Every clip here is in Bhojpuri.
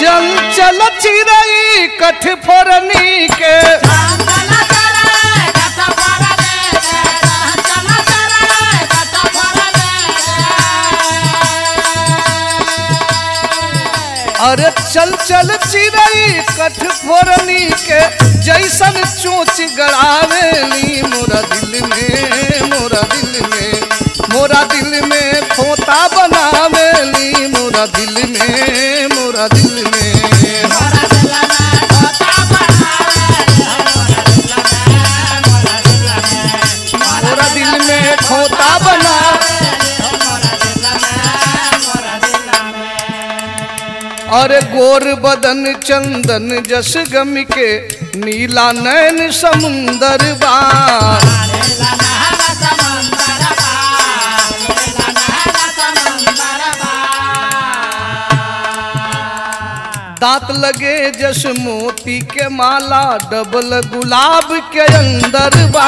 चल चल चिरई कठफोरनी के अरे चल चल चिरई कठफोरनी के जैसन चोच गड़ावेली मोरा दिल में मोरा दिल में मोरा दिल में खोता बनावेली मोरा दिल में मोरा दिल में मोरा दिल में खोता बना अरे गोर बदन चंदन जस गम के नीला नैन समुंदर बा दांत लगे जस मोती के माला डबल गुलाब के अंदर बा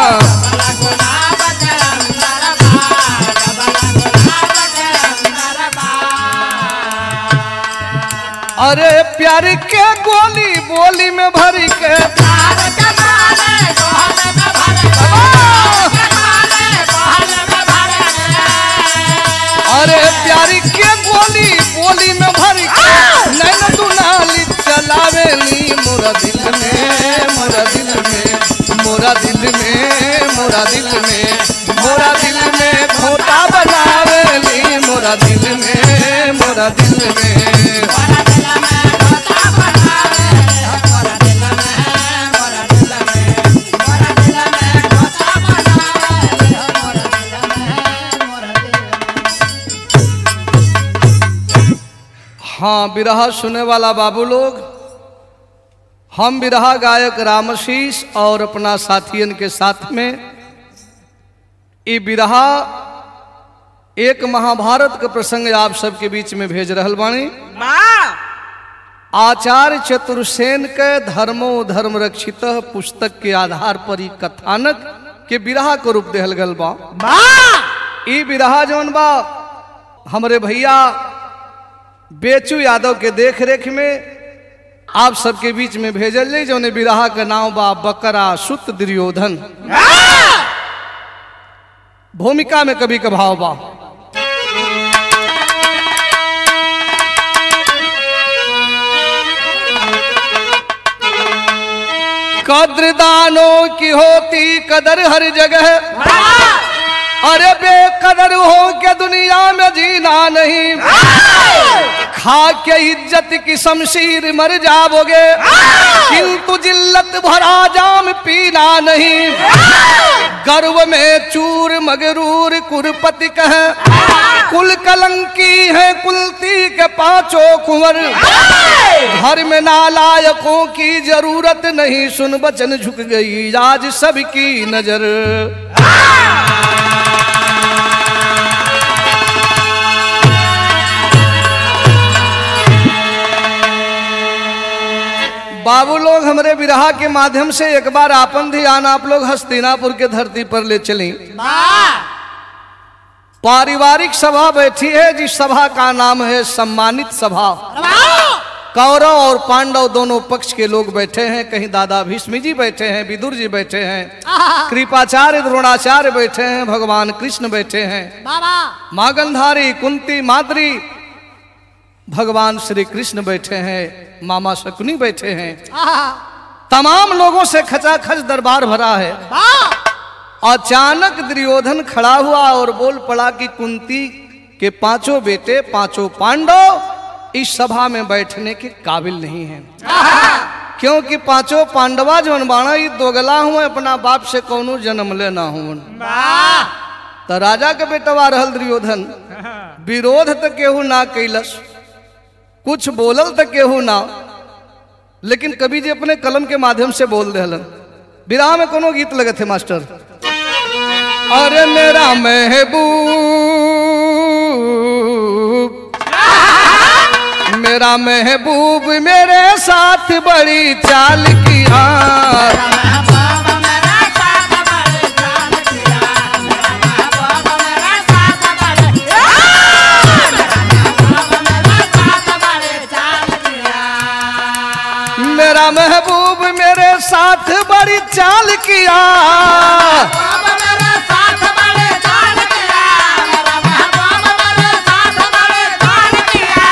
अरे प्यार के गोली बोली में भर के अरे प्यार के गोली बोली में भर के नैन दुनाली चलावेली मोरा दिल में मोरा दिल में मोरा दिल में मोरा दिल में मोरा दिल में खोता बनावेली मोरा दिल में मोरा दिल में हाँ बिरहा सुने वाला बाबू लोग हम बिरहा गायक रामशीष और अपना साथियन के साथ में ये बिरहा एक महाभारत का प्रसंग आप सबके बीच में भेज रहल बानी आचार्य चतुर्सेन के धर्मो धर्म रक्षित पुस्तक के आधार पर ही कथानक के बिरहा को रूप देहल गल बा ई बिरहा जौन बा हमरे भैया बेचू यादव के देख रेख में आप सबके बीच में भेजल जाई जौने बिरहा का नाम बा बकरा सुत दुर्योधन भूमिका में कभी कभाव बा कद्र दानों की होती कदर हर जगह अरे बेकदर हो के दुनिया में जीना नहीं खा के इज्जत की शमशीर मर जाओगे किंतु जिल्लत भरा जाम पीना नहीं गर्व में चूर मगरूर कुरपति कह कुल कलंकी है कुलती के पांचों कुंवर घर में नालायकों की जरूरत नहीं सुन बचन झुक गई आज सबकी नजर बाबू लोग हमारे विरहा के माध्यम से एक बार आपन ध्यान आप लोग हस्तिनापुर के धरती पर ले चलें पारिवारिक सभा बैठी है जिस सभा का नाम है सम्मानित सभा कौरव और पांडव दोनों पक्ष के लोग बैठे हैं कहीं दादा भीष्म जी बैठे हैं विदुर जी बैठे हैं कृपाचार्य द्रोणाचार्य बैठे हैं भगवान कृष्ण बैठे हैं माँ गंधारी कुंती माद्री भगवान श्री कृष्ण बैठे हैं मामा शकुनी बैठे हैं तमाम लोगों से खचाखच दरबार भरा है अचानक दुर्योधन खड़ा हुआ और बोल पड़ा कि कुंती के पांचों बेटे पांचों पांडव इस सभा में बैठने के काबिल नहीं हैं क्योंकि पांचों पांडवा जो बाणा ये दोगला हुए अपना बाप से कौनो जन्म लेना हुए तो राजा के बेटवा रहल दुर्योधन विरोध तो केहू ना कैलस कुछ बोलल तो केहू ना लेकिन कवि जी अपने कलम के माध्यम से बोल रहे विराह में कोनो गीत लगे थे मास्टर अरे मेरा महबूब मेरा महबूब मेरे साथ बड़ी चाल किया मेरा महबूब मेरे साथ बड़ी चाल किया बाबा मेरे साथ बड़े चाल किया मेरा महबूब मेरे साथ बड़े चाल किया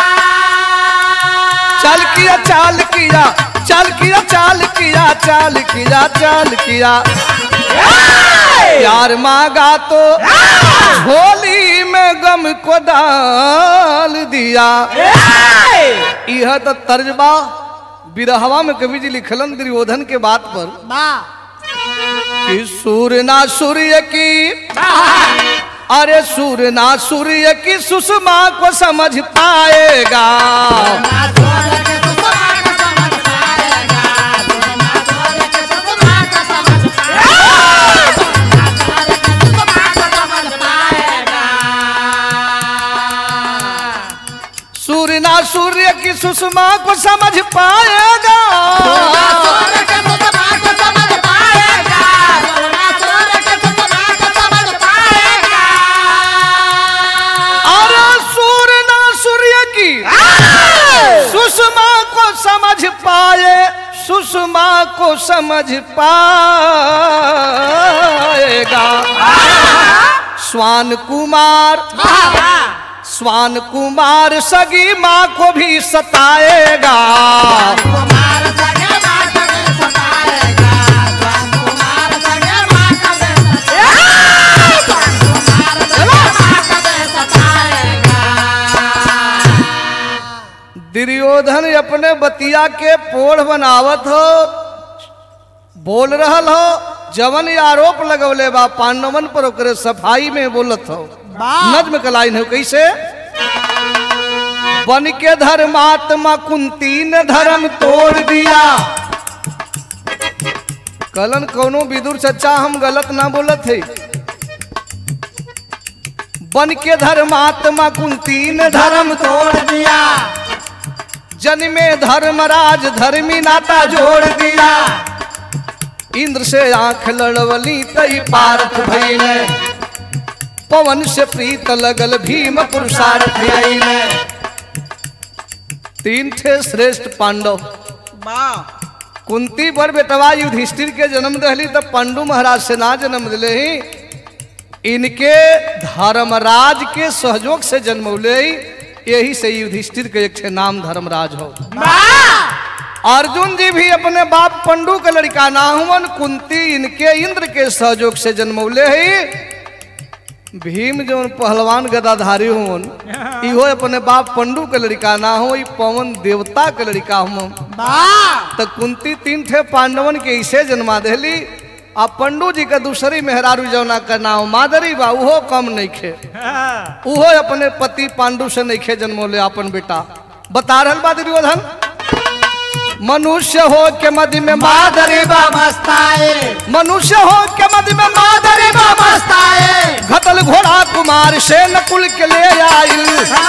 चाल किया चाल किया चाल किया चाल किया चाल किया चाल किया प्यार मांगा तो होली में गम को डाल दिया यह तो तर्जबा बिरहवा में कवि जी लिखलन दुर्योधन के बात पर कि सूर्य ना सूर्य की अरे सूर्य ना सूर्य की सुषमा को समझ पाएगा सूर्य ना सूर्य की सुषमा को समझ पाएगा अरे सूर्य ना सूर्य की सुषमा को समझ पाए सुषमा को समझ पाएगा स्वान कुमार स्वान कुमार सगी माँ को भी सताएगा दुर्योधन अपने बतिया के पोढ़ बनावत हो बोल रहल हो जवन ये आरोप लगवले बा पांडवन पर ओकरे सफाई में बोलत हो नज्म का लाइन हो कैसे बन के धर्मात्मा कुंती ने धर्म तोड़ दिया कलन कोनो विदुर सच्चा हम गलत ना बोलत है बन के धर्मात्मा कुंती ने धर्म तोड़ दिया जन्मे धर्मराज धर्मी नाता जोड़ दिया इंद्र से आंख लड़वली तई पारथ भइले पवन से प्रीत लगल भीम पुरुषार्थ आइले तीन थे श्रेष्ठ पांडव कुंती पर बेटवा युधिष्ठिर के जन्म दहली तब पांडु महाराज से ना जन्म दिले ही इनके धर्मराज के सहयोग से जन्मौले ही यही से युधिष्ठिर के एक ठे नाम धर्मराज हो अर्जुन जी भी अपने बाप पंडु के लड़का ना हुवन कुंती इनके इंद्र के सहयोग से जन्मौले ही भीम जो पहलवान गदाधारी हुवन इहो अपने बाप पंडु के लड़का ना हो ई पवन देवता के लड़का हुवन तो कुंती तीन ठे पांडवन के इसे जन्मा देली आ पंडू जी के दूसरी मेहरारू जौना का नाम मादरी बा उहो कम नहीं खे उहो अपने पति पांडु से नहीं खे जन्मोले अपन बेटा बता रहल बा दुर्योधन मनुष्य हो के मध्य में मादरी बा मस्ताए मनुष्य हो के मध्य में मादरी बा मस्ताए घतल घोड़ा कुमार से नकुल के ले आइल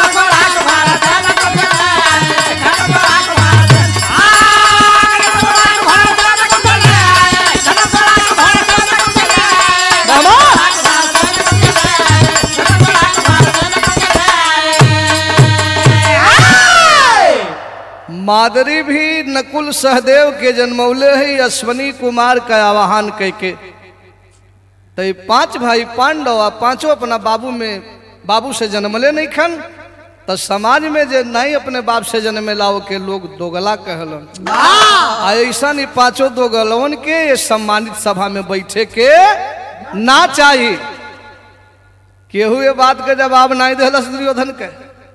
मादरी भी नकुल सहदेव के जन्मौले है अश्वनी कुमार का आवाहन करके तो ये पांच भाई पांडव आ पांचों अपना बाबू में बाबू से जन्मले नहीं खन तो समाज में जे नहीं अपने बाप से जन्मे लाओ के लोग दोगला कहलन आ ऐसा नहीं पांचों दोगलवन के ये सम्मानित सभा में बैठे के ना चाहिए केहू ये बात के जवाब नहीं दिलस दुर्योधन के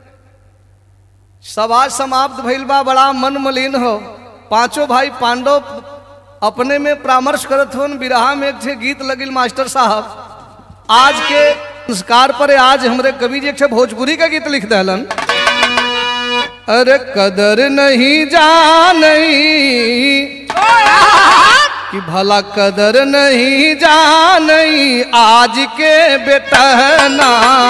सभा समाप्त भइल बा बड़ा मन मलिन हो पांचों भाई पांडव अपने में परामर्श करत होन बिरहा में एक ठे गीत लगिल मास्टर साहब आज के संस्कार पर आज हमरे कवि जी एक ठे भोजपुरी का गीत लिख दहलन अरे कदर नहीं जानई कि भला कदर नहीं जानई आज के बेटना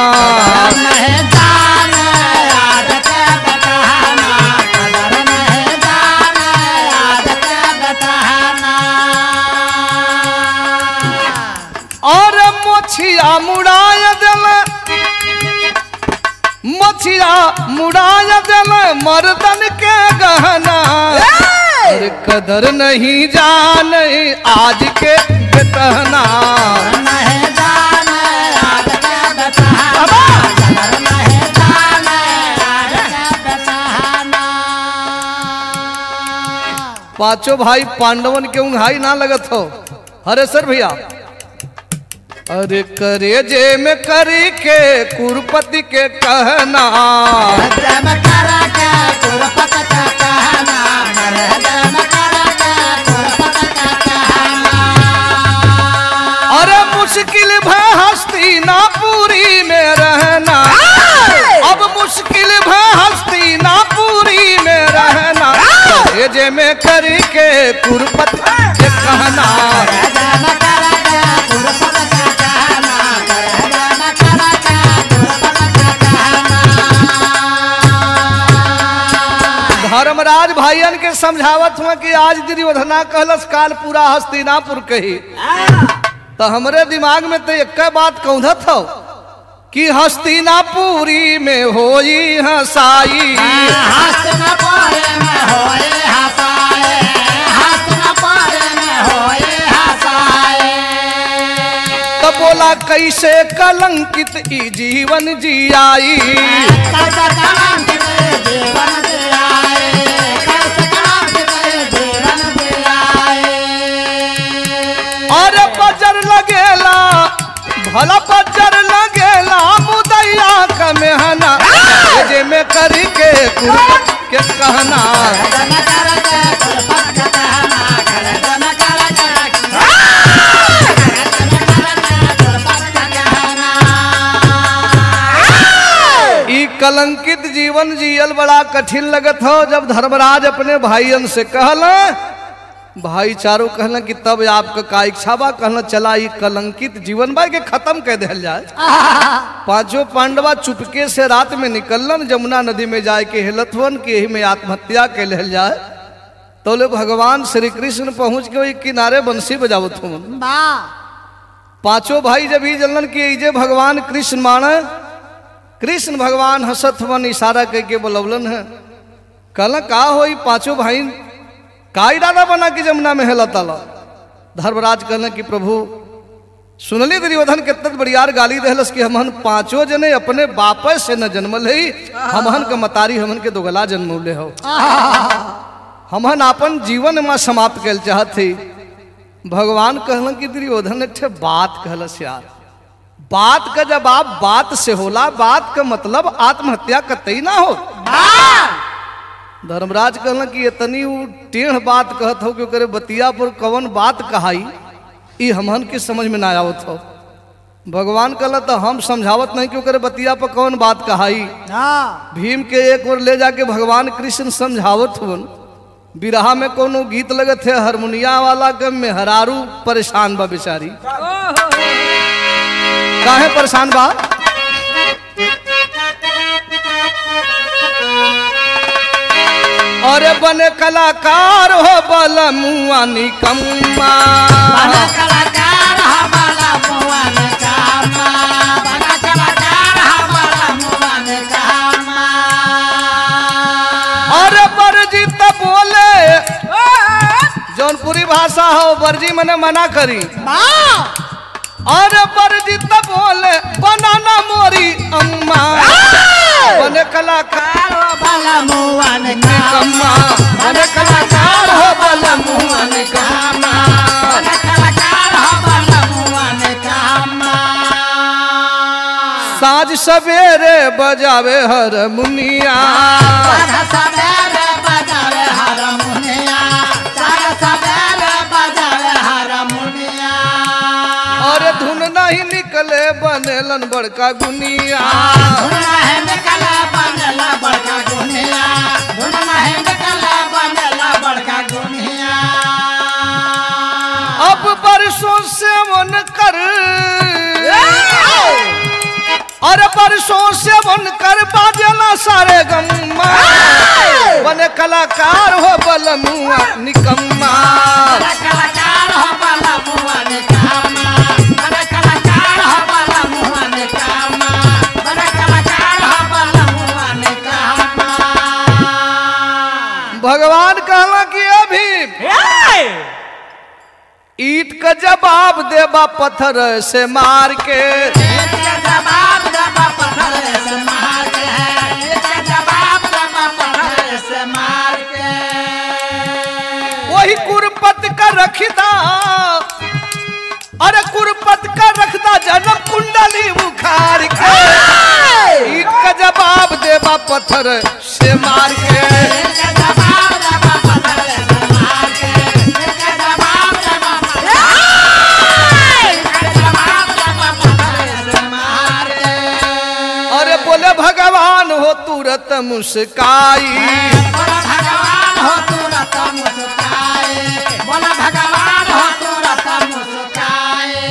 और मोछिया मुड़ाय दिल मोछिया मुड़ाय दिल मर्दन के गहना अरे कदर नहीं जाने आज के बेतहना नहीं जाने आज के बेचारा कदर नहीं जाने आज के बेचारा पांचों भाई पांडवन के उंघाई ना लगत हो अरे सर भैया अरे करे जे में करी के कुरपति के कहना जम करा के कुरपत का कहना मरे जम करा के कुरपत का कहना अरे मुश्किल भ हस्ती ना पूरी में रहना अब मुश्किल भ हस्ती ना पूरी में रहना करे जे में करी के कुरपति के कहना जम करा के कुरपत का कहना मरे जम करा के कुरपत का कहना धर्मराज भाईयन के समझावत हुआ कि आज दुर्योधना कहलस काल पूरा हस्तिनापुर कही तो हमरे दिमाग में तो एक बात कौधत हो कि हस्तिनापुरी में होई हसाई हस्त न पारे में होए हसाए हस्त न पारे में होए हसाए तो बोला कैसे कलंकित ई जीवन जियाई कैसे कलंकित जीवन जियाए कैसे कलंकित जीवन जियाए और बजर लगेला भला बजर लगेला मुदैया का मेहना जे में करी के कुर्बत के कहना जन कर के कुलपत का कहना कर जन कर के कुलपत का कहना ई कलंकित जीवन जियल बड़ा कठिन लगत हो जब धर्मराज अपने भाईयन से कहल भाईचारो कहल कि तब आपका का इच्छा बा कहल चला ई कलंकित जीवन बा के खत्म कर दिया जाए पांचों पांडवा चुपके से रात में निकलन जमुना नदी में जाए के हेलथवन के ही में आत्महत्या के लेल जाए तोले भगवान श्री कृष्ण पहुंच के वही किनारे बंसी बजावत हूँ बा पांचों भाई जब ही जलन कि इजे भगवान कृष्ण माने कृष्ण भगवान हसत वन इशारा कह के बोलवलन है कहला का होई पांचों भाई का इरादा बना कि जमुना में हेला ताला धर्मराज कहला कि प्रभु सुनली दुर्योधन कितना बड़ियार गाली दहलस कि हमहन पांचों जने अपने बापे से न जन्मल है हमहन के मतारी हमन के दोगला जन्मले हो हमहन अपन जीवन में समाप्त कर चाहत थी भगवान कहलन कि दुर्योधन एक ठे बात कहलस यार बात का जवाब बात से होला बात का मतलब आत्महत्या कतई ना हो धर्मराज कहलन कि इतनी उ टेढ़ बात कहत हो कि ओकरे बतिया पर कवन बात कहाई ई हमहन के समझ में ना आवत हो भगवान कहला तो हम समझावत नहीं कि ओकरे बतिया पर कौन बात कहाई भीम के एक ओर ले जाके भगवान कृष्ण समझावत हुन बिरहा में कोनो गीत लगत है हारमोनिया वाला के मेहरारू परेशान बा बेचारी काहे परेशान बा अरे बने कलाकार हो बल मुआ निकम्मा बड़ा कलाकार हमारा मुआन कामा बड़ा कलाकार हमारा मुआन कामा अरे बरजी तो बोले जौनपुरी भाषा हो बरजी मने मना करी अरे बरजी तो बोले बनाना मोरी अम्मा बने कलाकार कारो बाला मुआन निकम्मा बने कलाकार हो बल मुआ निकम्मा बड़ा कलाकार हमारा मुआन कामा साँझ सवेरे बजावे हर मुनिया सारा सवेरे बजावे हारमोनिया सारा सवेरे बजावे हारमोनिया और धुन नहीं निकले बनेलन बड़का गुनिया धुना है निकला बनला बड़का गुनिया धुना है निकला बनला बड़का गुनिया अब बरसों से मन कर अरे बरसों से मन कर बाजला सारे गम्मा बने कलाकार हो बल मुआ निकम्मा बड़ा कलाकार हो बाला मुआ ने कामा बड़ा कलाकार हो बाला मुआ ने कामा बड़ा कलाकार हो बाला मुआ ने कामा भगवान कहला कि अभी ईट का जवाब देबा पत्थर से मार के इसका जवाब जबा पत्थर से मार के है इसका जवाब जबा पत्थर से मार के वही कुरपत का रखदा अरे कुरपत का रखदा जन्म कुंडली उखाड़ के ईट का जवाब देबा पत्थर से मार के इसका जवाब जबा पत्थर से मार के इसका जवाब जबा इसका जवाब जबा पत्थर से मार के अरे बोले भगवान हो तुरत मुस्काई बोला भगवान हो तू रत मुस्काए बोला भगवान हो तू रत मुस्काए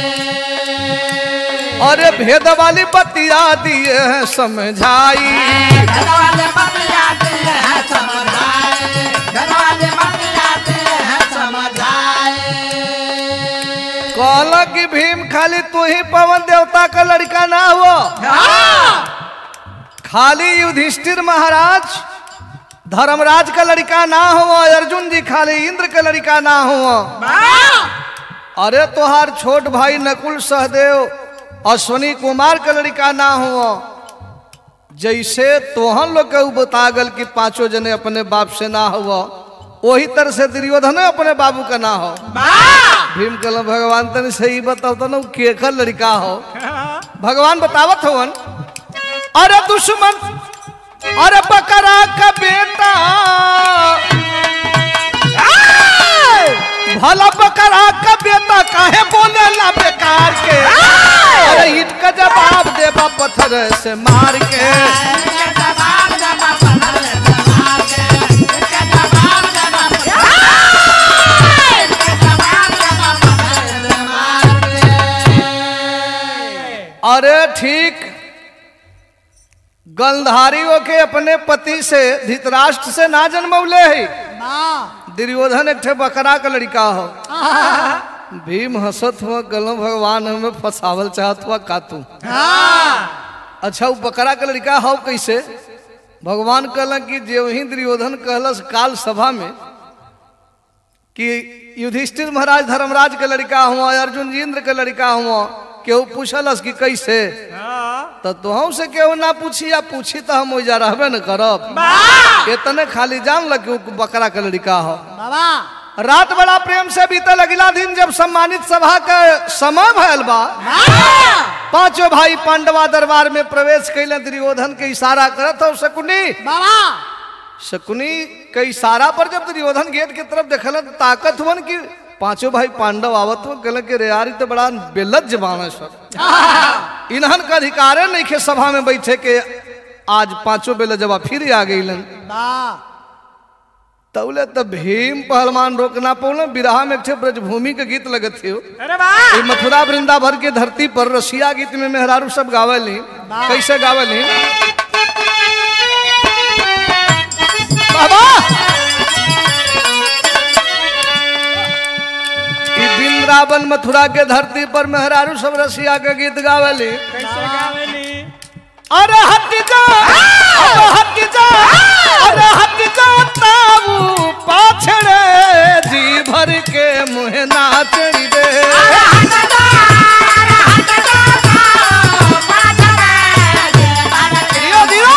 अरे भेद वाली बतिया दिए हैं समझाई घरवाले बतियाते हैं समझाए घरवाले बतियाते हैं समझाए कहला कि भीम खाली तू ही पवन देवता का लड़का ना हुआ हाँ खाली युधिष्ठिर महाराज धर्मराज का लड़का ना हुआ अर्जुन जी खाली इंद्र का लड़का ना हुआ अरे तोहार छोट भाई नकुल सहदेव अश्वनी कुमार का लड़का ना हुआ जैसे तोहन लोग के बता गल कि पांचों जने अपने बाप से ना हुआ वही तरह से दुर्योधन अपने बाबू का ना हो भीम कल भगवान तने सही बताओ तो ना उ केकर लड़का हो भगवान बतावत होवन अरे दुश्मन अरे बकरा का बेटा भला बकरा का बेटा काहे बोले ला बेकार के अरे ईट का जवाब देबा पत्थर से मार के इसका जवाब जबा पत्थर से मार के इसका जवाब जबा इसका जवाब जबा पत्थर से मार के अरे ठीक गंधारियों के अपने पति से धृतराष्ट्र से ना जन्मौले है दुर्योधन एक ठे बकरा का लड़का हो भीम हंसत हुआ गलम भगवान हमें फसावल चाहत हुआ का तू अच्छा वो बकरा का लड़का हो कैसे भगवान कहल कि जे वही दुर्योधन कहलस काल सभा में कि युधिष्ठिर महाराज धर्मराज के लड़का हुआ अर्जुन जी इंद्र के लड़का हुआ केहू पूछलस कि कैसे तो तुहू से केहू ना पूछी या पूछी तो हम ओइजा रहबे न करब इतने खाली जान लग कि उ बकरा के लड़का हो रात बड़ा प्रेम से बीतल अगला दिन जब सम्मानित सभा का समय भयल बा पांचों भाई पांडवा दरबार में प्रवेश कैले दुर्योधन के इशारा करत हो शकुनी शकुनी के इशारा पर जब दुर्योधन गेट की तरफ देखल तो ताकत हुवन कि पांचों भाई पांडव आवत हो कहल कि रे यार ई तो बड़ा बेलज जबान है सब इन्हन का अधिकारे नहीं खे सभा में बैठे के आज पांचों बेल जबा फिर आ गई तौले तो भीम पहलवान रोकना पौने बिरहा में एक ठे ब्रजभूमि के गीत लगत थियो अरे वाह ई मथुरा वृंदा भर के धरती पर रसिया गीत में मेहरारू सब गावली कैसे गावली बाबा ई वृंदावन मथुरा के धरती पर मेहरारू सब रसिया के गीत गावली कैसे गावेली अरे हट जा अरे हट जा अरे हट जा ताऊ पाछड़े जी भर के मुँह नाचड़ी दे दियो दियो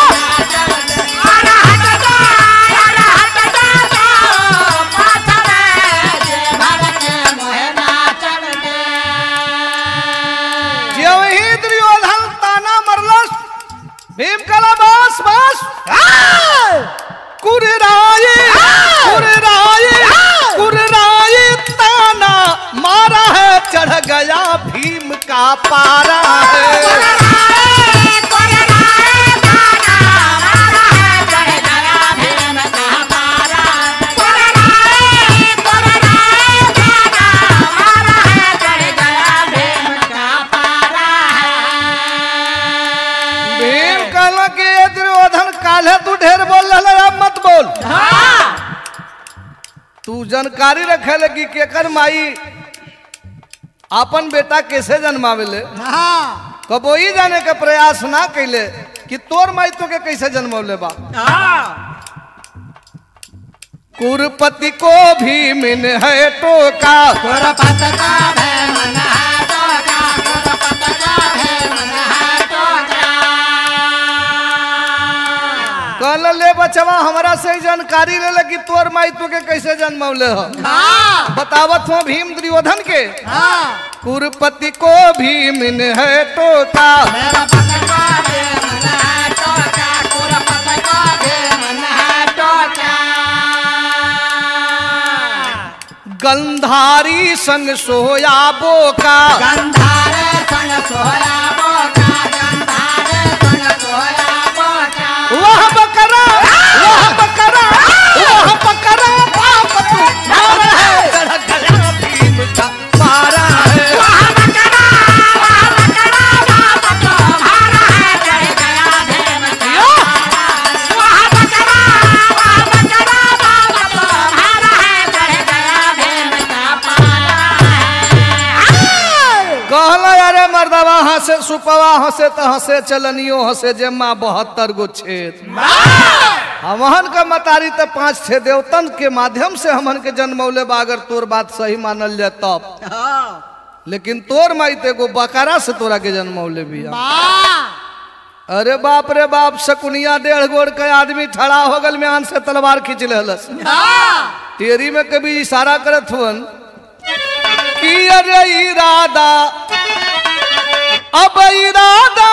ज्यों ही दुर्योधन ताना मरलस भीम कला बस बस कुरराई कुरराई कुरराई ताना मारा है चढ़ गया भीम का पारा है भीम कहला कि ये दुर्योधन काले तू ढेर बोल रहा है, अब मत बोल तू जानकारी रखे लगी केकर माई अपन बेटा कैसे जन्मावेले कबो ही जाने का प्रयास ना कैले कि तोर माई तो के कैसे जन्मौले बा कुरपति को भी मिन है टोका कुरपत का है मन है टोका कुरपत का है मन है टोका कल ले बचवा हमरा से ही जानकारी ले लगी तोर माई तो के कैसे जन्मौले हो हाँ बतावत हो भीम दुर्योधन के हाँ कुरपति को भी मिन है टोका मेरा पत का है मन है टोका कुरपत का है मन है टोका गंधारी संग सोया बोका गंधारे संग सोया बोका गंधारे संग सोया बोका वह बकरा वह बकरा वह बकरा बाप तू मारा है गड़ा गड़ा भीम का मारा है वहाँ बकरा वहाँ बकरा बाप तो भारा है जय गया भीम का वहाँ बकरा वहाँ बकरा बाप तो भारा है जय गया भीम का पारा है कहला अरे मर्दवा हंसे सुपवा हंसे तो हंसे चलनियो हंसे जेमा बहत्तर गो छेद हमहन का मतारी तो पांच छे देवतन के माध्यम से हमहन के जन्मौले बा अगर तोर बात सही मानल जाए तब लेकिन तोर माई ते एगो बकरा से तोरा के जन्मौले बिया अरे बाप रे बाप शकुनिया डेढ़ गोड़ के आदमी खड़ा हो गल में आन से तलवार खींच लेहलस तेरी में कभी इशारा करत हुवन कि अरे इरादा अब इरादा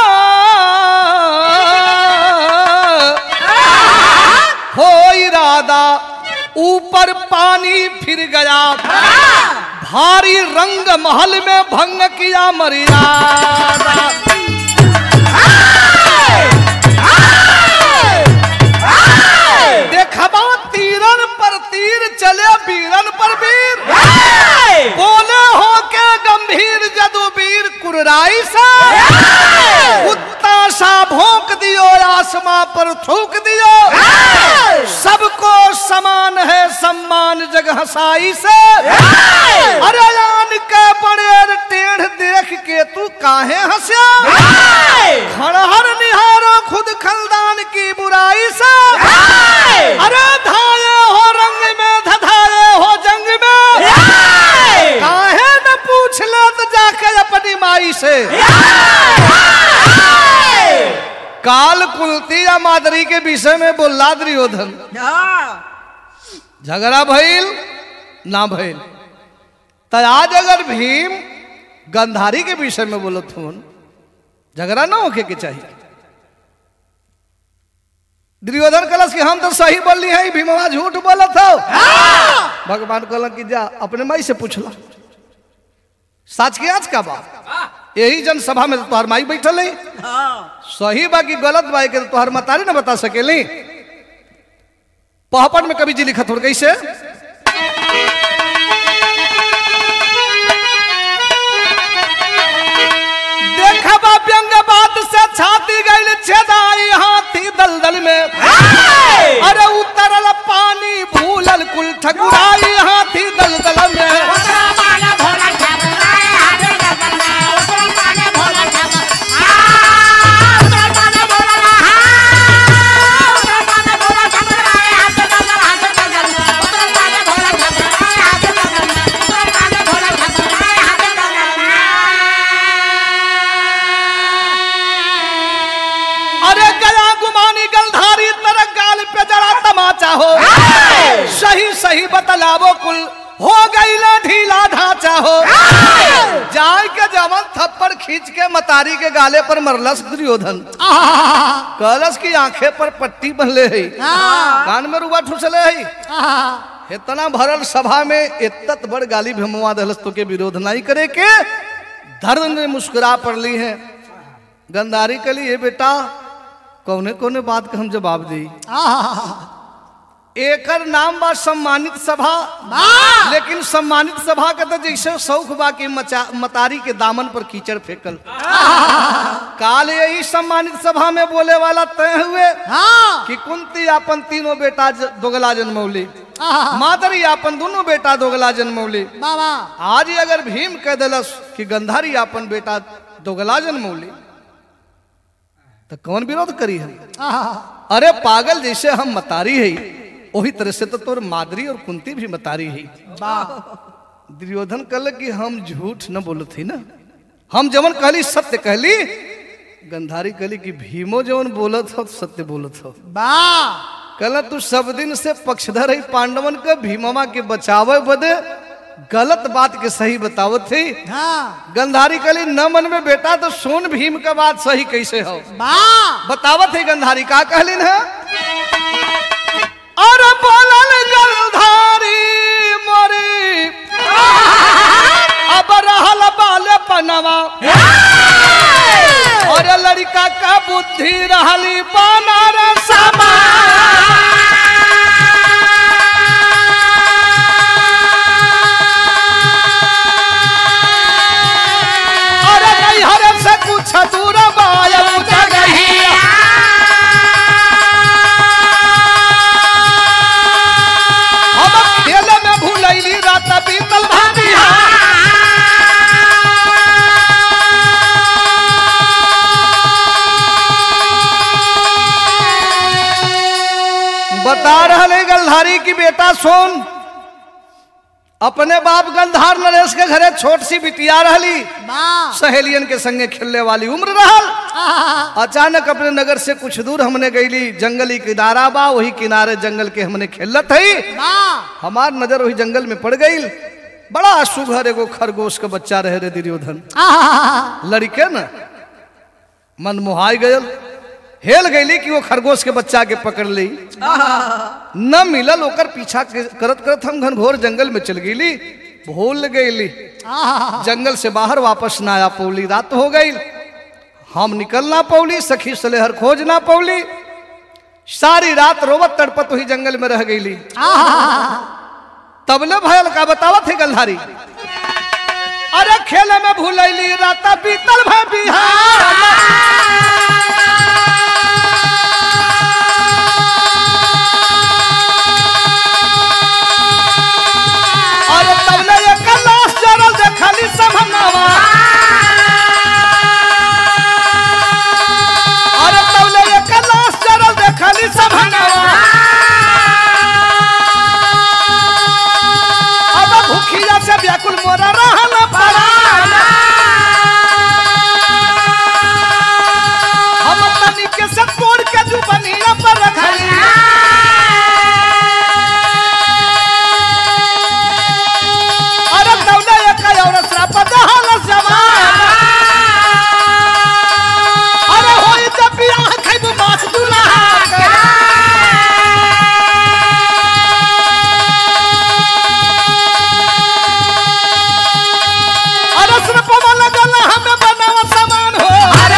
हो इरादा ऊपर पानी फिर गया भारी रंग महल में भंग किया मर्यादा देखबा तीरन पर तीर चले वीरन पर वीर बोले हो के गंभीर जदुबीर कुर्राई सा कुत्ता सा भोंक दियो आसमां पर थूक दियो सबको समान है सम्मान जग हसाई से अरे यान के बड़े टेढ़ देख के तू काहे हंसा खड़हर निहारो खुद खलदान की बुराई से अरे धाये हो रंग में धधाये हो जंग में काहे न पूछ ले तो जाके अपनी माई से काल कुलती या मादरी के विषय में बोला दुर्योधन झगड़ा भइल ना भइल तो आज अगर भीम गंधारी के विषय में बोलत हूँ झगड़ा ना होके के चाहिए दुर्योधन कलश कि हम तो सही बोली है भीमवा झूठ बोलत हो भगवान कहल कि जा अपने माई से पूछला सच के आज का बात यही जनसभा में तो तोहर माई बैठल है सही बा कि गलत बा के तोहर मतारी ना बता सकेली पहपट में कभी जी लिखत हो कैसे देखबा व्यंग बात से छाती गई छेदाई हाथी दलदल में अरे उतरल पानी भूलल कुल ठकुराई हाथी दलदल में अरे गया गुमानी गलधारी तरह गाल पे जरा तमाचा हो सही सही बतलावो कुल हो गई ना ढीला ढांचा हो जाय के जवन थप्पड़ खींच के मतारी के गाले पर मरलस दुर्योधन कलश की आंखें पर पट्टी बंधले है कान में रुआ ठुसले है इतना भरल सभा में इतत बड़ गाली भीमवा दहलस तो के विरोध नहीं करे के धर्म में मुस्कुरा पड़ली है गंधारी के लिए बेटा कौने कौने बात का हम जवाब दी एकर नाम बा सम्मानित सभा लेकिन सम्मानित सभा का तो जैसे शौक बा कि मचा मतारी के दामन पर कीचड़ फेंकल काल यही सम्मानित सभा में बोले वाला तय हुए कि कुंती अपन तीनों बेटा ज- दोगला जन्मौली मादरी अपन दोनों बेटा दोगला जन्मौली आज ही अगर भीम कह दिलस कि गंधारी अपन बेटा दोगला जन्मौली तो कौन विरोध करी हम अरे पागल जैसे हम मतारी है वही तरह से तो तोर मादरी और कुंती भी मतारी ही दुर्योधन कल कि हम झूठ न बोलत ही ना हम जवन कहली सत्य कहली गंधारी कहली कि भीमो जवन बोलत हो सत्य बोलत हो कल तू सब दिन से पक्षधर है पांडवन के भीमवा के बचावे बदे गलत बात के सही बतावत थी गंधारी कहली न मन में बेटा तो सुन भीम का बात सही कैसे हो बतावत है गंधारी का कहलिन है अरे बोलल गंधारी मोरी अब रहल बाले पनवा और लड़का का बुद्धि रहली बनारस अरे नहीं हरे से कुछ दूर बाया पूछा गई हम खेल में भूलैली रात बीतल भाभी बता रहे गलधारी की बेटा सोन अपने बाप गंधार नरेश के घरे छोट सी बिटिया रहली सहेलियन के संगे खेलने वाली उम्र रहल अचानक अपने नगर से कुछ दूर हमने गईली जंगली किनारा बा वही किनारे जंगल के हमने खेलत हई हमार नजर वही जंगल में पड़ गई बड़ा सुघर एगो खरगोश का बच्चा रहे रे दुर्योधन लड़के न मन मुहाई गयल हेल गईली कि वो खरगोश के बच्चा के पकड़ ली न मिलल ओकर पीछा के- करत करत हम घनघोर जंगल में चल गईली भूल गईली जंगल से बाहर वापस ना आ पौली रात हो गई हम निकल ना पौली सखी सलेहर खोज ना पौली सारी रात रोवत तड़पत वही जंगल में रह गईली तबले भयल का बतावत है गलधारी अरे खेले में भूलैली रात बीतल भय बिहार अरे तबले ये कलाश जरल देखली सब हमावा अरे तबले ये कलाश जरल देखली सब हमावा अब भूखिया से व्याकुल मोरा रहल परा हम तनिके से तोड़ के जुबनिया पर रखली अरे तौले एक और श्राप दहल जवान अरे होई जब बियाह खैबू मास दुल्हा अरे श्राप वाला गला हमें बनावा समान हो अरे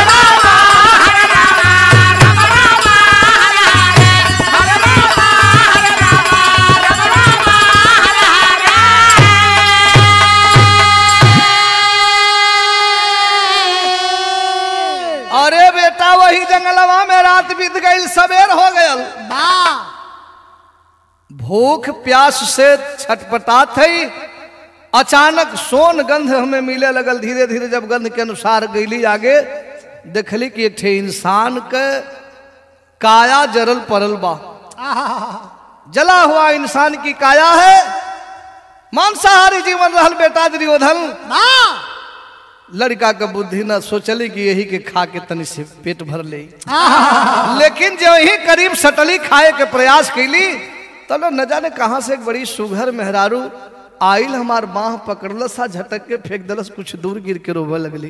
अरे बेटा वही जंगलवा में रात बीत गई सवेर हो गयल भूख प्यास से छटपटात है अचानक सोन गंध हमें मिले लगल धीरे धीरे जब गंध के अनुसार गईली आगे देखली कि एक ठे इंसान के काया जरल पड़ल बा जला हुआ इंसान की काया है मांसाहारी जीवन रहल बेटा दुर्योधन लड़का का बुद्धि न सोचली कि यही के खा के तनी से पेट भर ले लेकिन जो ही करीब सटली खाए के प्रयास कैली तब न जाने कहाँ से एक बड़ी सुघर मेहरारू आइल हमार बाह पकड़लस आ झटक के फेंक दलस कुछ दूर गिर के रोवे लगली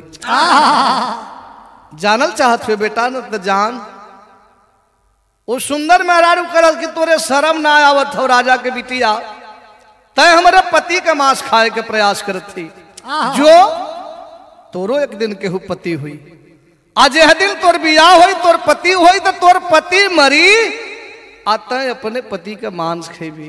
जानल चाहत हुए बेटा न त जान वो सुंदर मेहरारू करल कि तोरे शर्म ना आवत हो राजा के बिटिया तय हमारे पति का मांस खाए के प्रयास करत थी जो तोरो एक दिन केहू पति हुई आज यह दिन तोर बियाह हुई तोर पति हुई तो तोर पति मरी आता अपने पति का मांस खेबी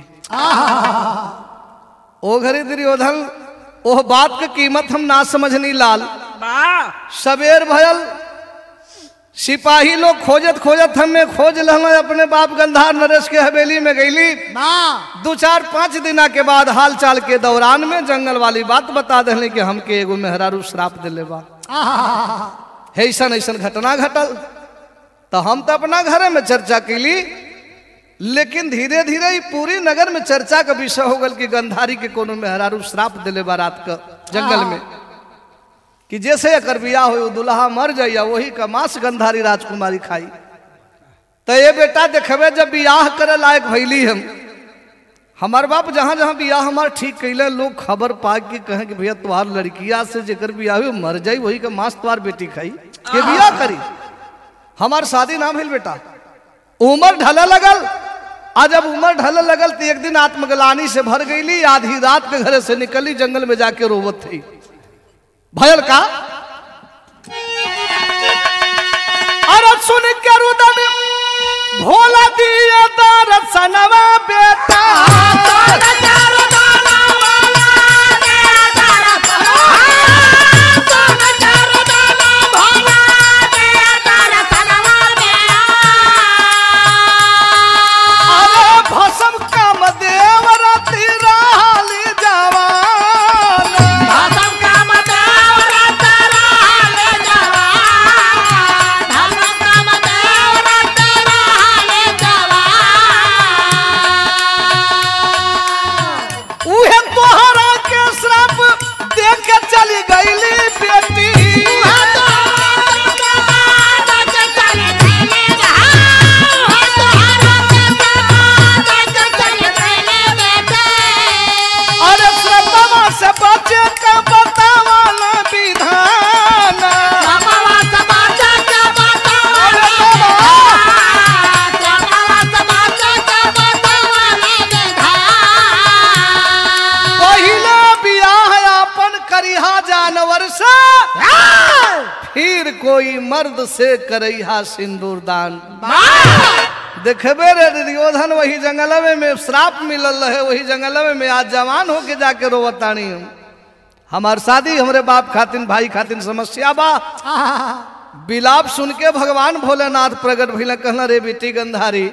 ओ घरी दुर्योधन ओह बात के कीमत हम ना समझनी लाल सवेर भयल सिपाही लोग खोजत खोजत हमें खोज लहल अपने बाप गंधार नरेश के हवेली में गईली दो चार पाँच दिना के बाद हाल चाल के दौरान में जंगल वाली बात बता दिले कि हमके एगो मेहरारू श्राप दिले बा ऐसन ऐसन घटना घटल तो हम तो अपना घरे में चर्चा कैली लेकिन धीरे धीरे ही पूरी नगर में चर्चा का विषय हो गल कि गंधारी के कोनो मेहरारू श्राप दिले बा रात का जंगल में कि जैसे एकर बियाह हो दुल्हा मर जाइया वही का मांस गंधारी राजकुमारी खाई तो ये बेटा देखबे जब बियाह करे लायक भैली हम हमार बाप जहाँ जहाँ बियाह हमार ठीक कैले लोग खबर पा के कहें कि भैया तुम्हार लड़किया से जेकर बियाह हुई मर जाई वही का मांस तुम्हार बेटी खाई के बियाह करी हमार शादी ना भइल बेटा उम्र ढले लगल आ जब उम्र ढले लगल तो एक दिन आत्मग्लानी से भर गईली आधी रात के घरे से निकली जंगल में जाके रोवत थी भयल का अरे सुन के रुदन भोला दिया दर्शनवा बेटा अरे भसम काम देव रति रहली जवान उहे तोहरा के श्राप देख के चली गईली बेटी अरे श्रद्धवा से बचे का बतावा ना विधान अरे बाबा पहले बियाह अपन करिहा जानवर से फिर कोई मर्द से करैहा सिंदूर दान देखबे रे दुर्योधन वही जंगलवे में श्राप मिलल रहे वही जंगलवे में आज जवान होके जाके रोवतानी हम हमार शादी हमरे बाप खातिन भाई खातिन समस्या बा बिलाप सुन के भगवान भोलेनाथ प्रकट भइल कहना रे बेटी गंधारी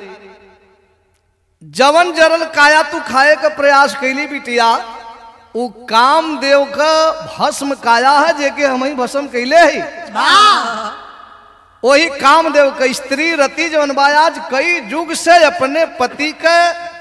जवन जरल काया तू खाए का प्रयास कैली बिटिया उ काम देव का भस्म काया है जेके हम ही भस्म कैले है वही कामदेव का स्त्री रति जवन बायाज कई युग से अपने पति के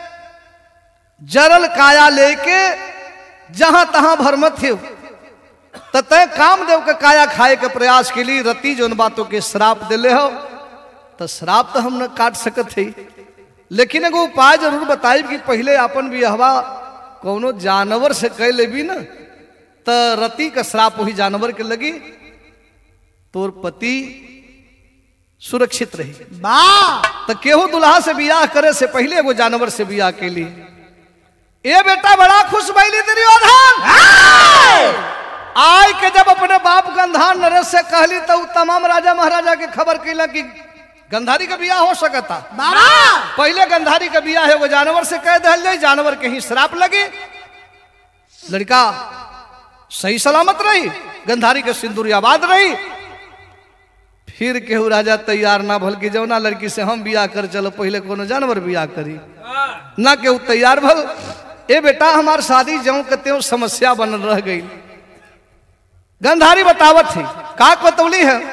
जरल काया लेके जहां तहां भरमत थे तय कामदेव के काया खाए के प्रयास के लिए रति जौन बातों के श्राप दिले हो तो श्राप तो हम न काट सकत थे लेकिन एगो उपाय जरूर बताई कि पहले अपन बिहवा कोनो जानवर से कह लेबी न तो रति का श्राप वही जानवर के लगी तोर पति सुरक्षित रही तो केहू दुल्हा से बियाह करे से पहले एगो जानवर से बियाह के लिए ए बेटा बड़ा खुश भैली दुर्योधन आय के जब अपने बाप गंधार नरेश से कहली तो उ तमाम राजा महाराजा के खबर कैला कि गंधारी का बियाह हो सकता पहले गंधारी का बियाह एगो जानवर से कह दिल जाए जानवर के ही श्राप लगे लड़का सही सलामत रही गंधारी के सिंदूर आबाद रही फिर केहू राजा तैयार ना भल कि जौना लड़की से हम बियाह कर चलो पहले कोनो जानवर बियाह करी ना केहू तैयार भल ए बेटा हमार शादी जौं के त्यों समस्या बनल रह गई गंधारी बतावत थी का बतौली है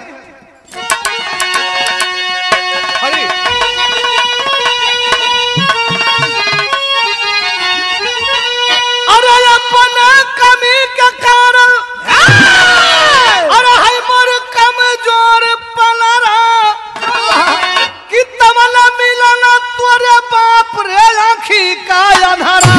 हरी अरे अपन कमी के कारण अरे है मोर कमजोर पलरा कि तमला मिलन तोरे बाप रे आखी का अंधारा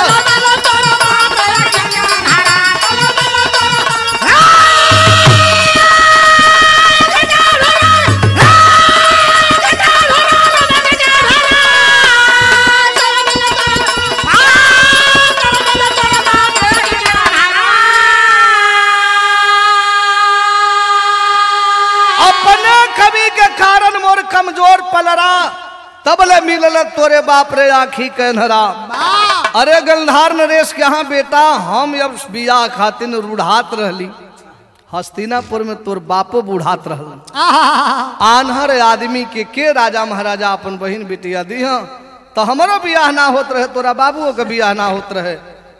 अपने कमी के कारण मोर कमजोर पलरा तबले मिलल तोरे बाप रे आखी कहनरा अरे गंधार नरेश के यहाँ बेटा हम अब बियाह खातिन रूढ़ात रहली हस्तिनापुर में तोर बापो बूढ़ात रहल आन्हर आदमी के के राजा महाराजा अपन बहन बिटिया दी तो हमारो बियाह ना होत रहे तोरा बाबुओ के बियाह ना होत रहे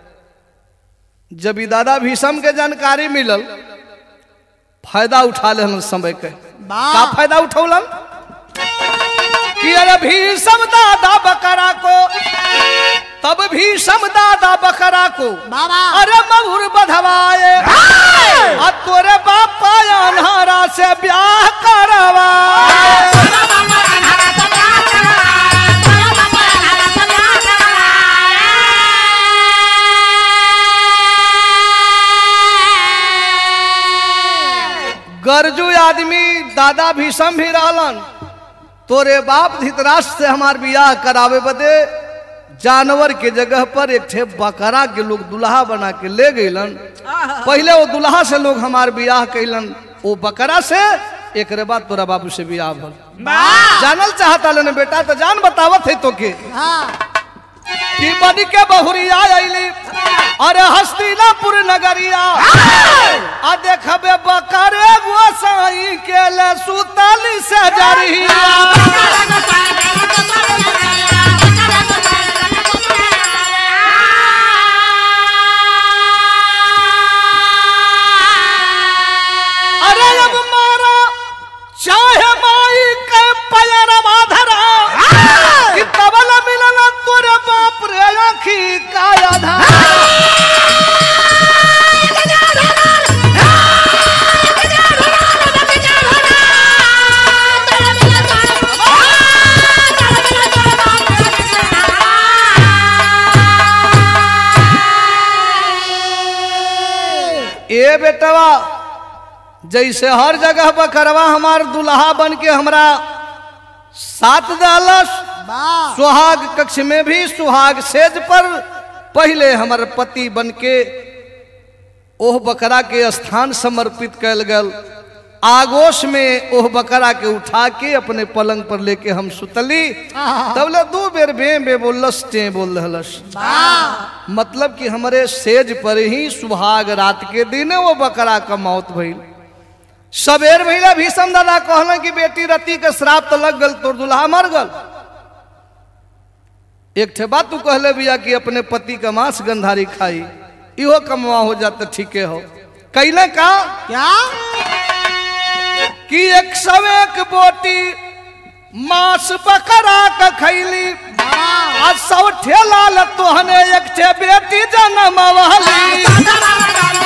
जब ई दादा भीषम के जानकारी मिलल फायदा उठा ले समय के का फायदा उठौलन कि अरे भीषम दादा बकरा को तब भीषम दादा बकरा को बाबा अरे महुर बधवाए आ तोरे बापा अनहारा से ब्याह करवाए गरजू आदमी दादा भीषम भी रहलन तोरे बाप धृतराष्ट्र से हमार बियाह करावे बदे जानवर के जगह पर एक ठे बकरा के लोग दुल्हा बना के ले गईलन पहले वो दुल्हा से लोग हमार बियाह कैलन वो बकरा से एक बाद तोरा बाबू से बियाह भल जानल चाहता लेने बेटा तो जान बतावत है तो के कि बन के बहुरिया अली अरे हस्तिनापुर नगरिया आ देखबे बकरे गोसाई के ले सुतली से जरिया अरे अब मारा चाहे माई के पैरवा धरा कि तबल मिलल तोरे बाप रे आखी का आधार ए बेटवा जैसे हर जगह बकरवा हमार दुल्हा बन के हमरा साथ दालस सुहाग कक्ष में भी सुहाग सेज पर पहले हमर पति बन के ओह बकरा के स्थान समर्पित कल गल आगोश में ओह बकरा के उठा के अपने पलंग पर लेके हम सुतली तबले दू बेर बे बे बोलस टे बोल रहलस मतलब कि हमारे सेज पर ही सुहाग रात के दिन वो बकरा का मौत भइल सबेर भइला भीषम दादा कहलन कि बेटी रति के श्राप तो लग गल तोर दुल्हा मर गल एक ठे बात तू कहले बिया कि अपने पति का मांस गंधारी खाई इहो कमवा हो जाता ठीके हो कैले का क्या कि एक सौ एक बोटी मांस बकरा का खैली आ सौ ठेला ल तोहने एक ठे बेटी जन्म वाली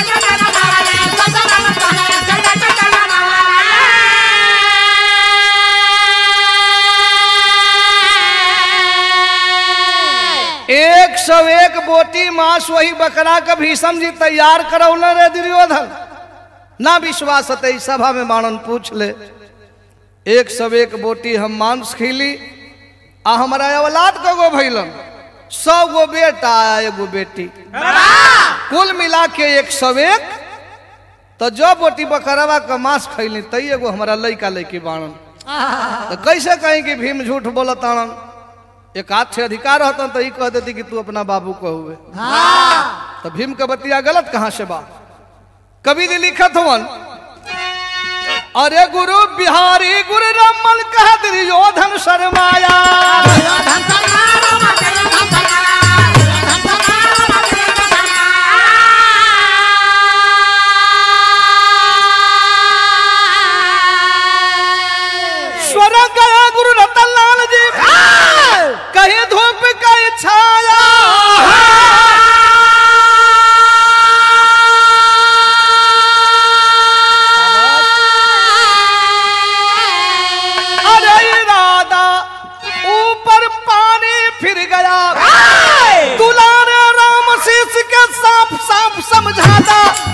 एक सौ एक बोटी मांस वही बकरा का भीषम जी तैयार करौले रे दुर्योधन ना विश्वास हते सभा में मानन पूछ ले एक सौ एक बोटी हम मांस खीली आ हमारा औलाद को गो भैलन सौ गो बेटा आ एगो बेटी कुल मिला के एक सौ एक तो जो बोटी बकरवा का मांस खैली तई एगो हमारा लइका लइकी बाणन तो कैसे कहीं कि भीम झूठ बोलत आनन एक हाथ से अधिकार रहता तो ई कह देती कि तू अपना बाबू को हुए तो भीम का बतिया गलत कहाँ से बा कवि जी लिखत हवन अरे गुरु बिहारी गुरु रमन कह दुर्योधन शर्माया स्वर गया गुरु रतन लाल जी कहीं धूप का छाया अरे इरादा ऊपर पानी फिर गया दुलारे राम शीश के साफ साफ समझाता